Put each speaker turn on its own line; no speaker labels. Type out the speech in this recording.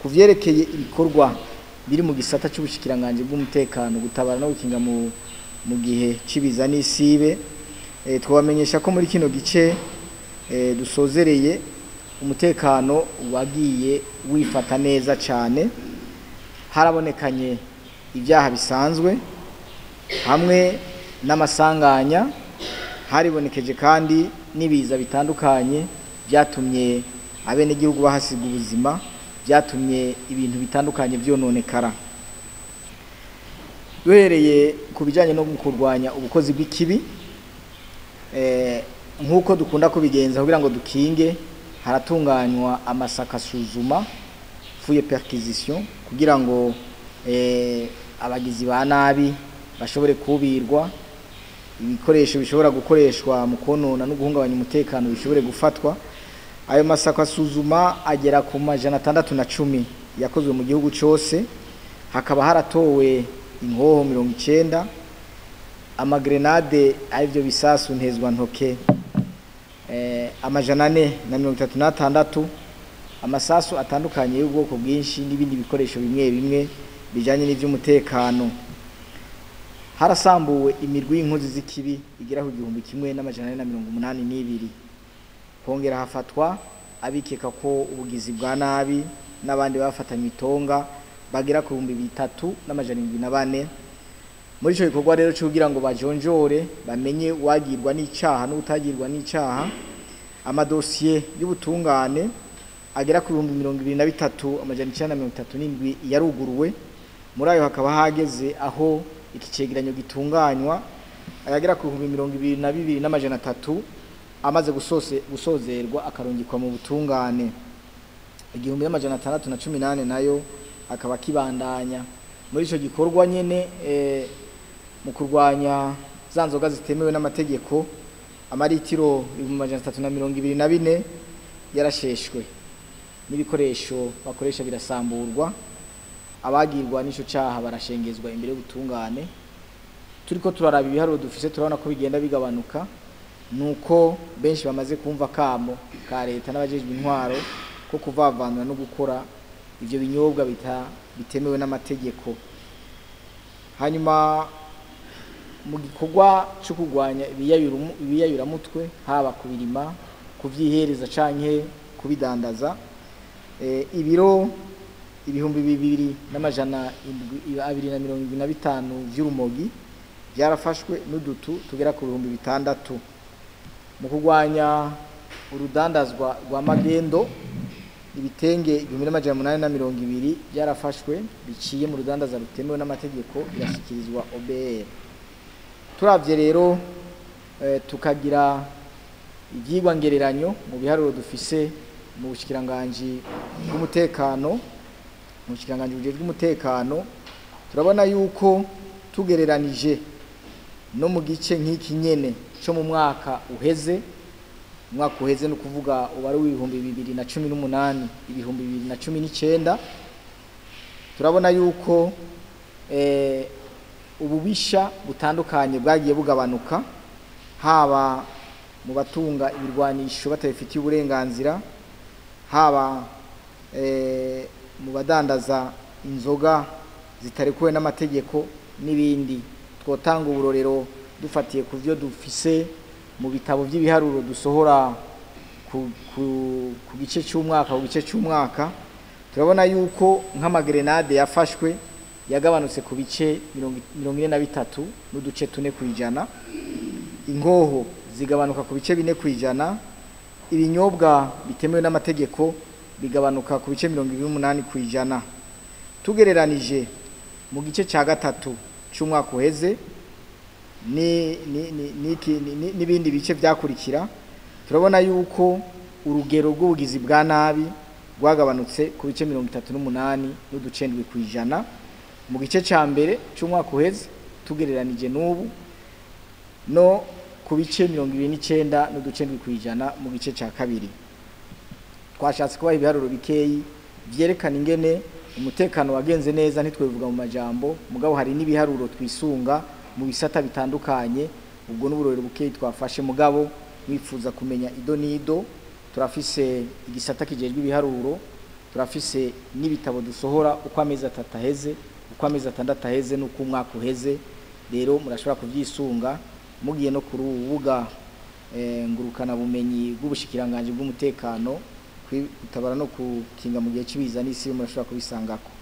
ku vyerekeye ibikorwa biri mu gisata c'ubushikiranganje bw'umutekano gutabara no gukinga mu, mu gihe c'ibiza n'isibe e, twabamenyesha ko muri kino gice e, dusozereye umutekano wagiye wifata neza cane harabonekanye ibyaha bisanzwe hamwe n'amasanganya haribonekeje kandi n'ibiza bitandukanye byatumye abenegihugu bahasiga ubuzima byatumye ibintu bitandukanye byononekara duhereye ku bijyanye no kurwanya ubukozi bw'ikibi nk'uko dukunda kubigenza kugira ngo dukinge haratunganywa amasaka asuzuma fuye perquisition kugira ngo abagizi ba nabi bashobore kubirwa ibikoresho bishobora gukoreshwa mu konona no guhungabanya umutekano bishobore gufatwa ayo masako asuzuma agera ku majana atandatu na cumi yakozwe mu gihugu cyose hakaba haratowe inkoho mirongo icyenda amagrenade aribyo bisasu ntezwa ntoke amajana ane na mirongo itatu n'atandatu amasasu atandukanye y'ubwoko bwinshi n'ibindi bikoresho bimwe bimwe bijyanye n'iby'umutekano harasambuwe imirwi y'inkozi z'ikibi igera ku gihumbi kimwe n'amajana ane na mirongo umunani n'ibiri hongera hafatwa abikeka ko ubugizi bwa nabi n'abandi bafatanywe itonga bagera ku bihumbi bitatu n'amajana irindwi na bane muri icyo gikorwa rero cyo kugira ngo bajonjore bamenye uwagirwa n'icyaha n'utagirwa n'icyaha amadosiye y'ubutungane agera ku bihumbi mirongo ibiri na bitatu amajana icyenda na mirongo itatu n'indwi yaruguruwe muri ayo hakaba hageze aho iki cyegeranyo gitunganywa ayagera ku bihumbi mirongo ibiri na bibiri n'amajana atatu amaze gusozerwa akarungikwa mu butungane igihumbi n'amajana atandatu na cumi n'ane nayo akaba akibandanya muri icyo gikorwa nyine mu kurwanya za nzoga zitemewe n'amategeko amaritiro ibihumbi amajana atatu na mirongo ibiri na bine yarasheshwe n'ibikoresho bakoresha birasamburwa abagirwa n'icyo cyaha barashengezwa imbere y'ubutungane turi ko turaraba ibiharuro dufise turabona ko bigenda bigabanuka nuko benshi bamaze kumva kamo ka leta n'abajejwe intwaro ko kuvavanura no gukora ivyo binyobwa bita bitemewe n'amategeko hanyuma mu gikorwa cyo kurwanya ibiyayuramutwe haba kubirima kuvyihereza canke kubidandaza e, ibiro ibihumbi bibiri n'amajana abiri na mirongo ibiri na bitanu vy'urumogi byarafashwe n'udutu tugera ku bihumbi bitandatu mu kurwanya urudandazwa rwa magendo ibitenge igihumbi n'amajana umunani na mirongo ibiri byarafashwe biciye mu rudandaza rutemewe n'amategeko birashyikirizwa obr turabye rero tukagira ibyigwa ngereranyo mu biharuro dufise mu bushyikiranganji bw'umutekano mu bushyikiranganji bujejwe umutekano turabona yuko tugereranije no mu gice nk'iki nyene cyo mu mwaka uheze umwaka uheze ni ukuvuga uwari w'ibihumbi bibiri na cumi n'umunani ibihumbi bibiri na cumi n'icyenda turabona yuko ububisha butandukanye bwagiye bugabanuka haba mu batunga ibirwanisho batabifitiye uburenganzira haba mu badandaza inzoga zitarekuwe n'amategeko n'ibindi twotanga uburorero dufatiye ku byo dufise mu bitabo by'ibiharuro dusohora ku gice cy'umwaka ku gice cy'umwaka turabona yuko nk'amagrenade yafashwe yagabanutse ku bice mirongo ine na bitatu n'uduce tune ku ijana ingoho zigabanuka ku bice bine ku ijana ibinyobwa bitemewe n'amategeko bigabanuka ku bice mirongo ibiri n'umunani ku ijana tugereranije mu gice cya gatatu cy'umwaka uheze n'ibindi bice byakurikira turabona yuko urugero rw'ubugizi bwa nabi rwagabanutse ku bice mirongo itatu n'umunani n'uducendwi ku ijana mu gice cya mbere cy'umwaka uheze tugereranije n'ubu no ku bice mirongo ibiri n'icyenda n'uducendwi ku ijana mu gice cya kabiri twashatse kubaha ibiharuro bikeyi byerekana ingene umutekano wagenze neza ntitwevuga mu majambo mugabo hari n'ibiharuro twisunga mu bisata bitandukanye ubwo n'uburorero bukeyi twafashe mugabo mwifuza kumenya ido n'ido turafise igisata kijejwe ibiharuro turafise n'ibitabo dusohora uko amezi atatu aheze uko amezi atandatu aheze n'uko umwaka uheze rero murashobora kubyisunga mugiye no ku rubuga eh, ngurukana bumenyi bw'ubushikiranganje bw'umutekano kwitabara no kukinga mu gihe cy'ibiza n'isi murashobora kubisangako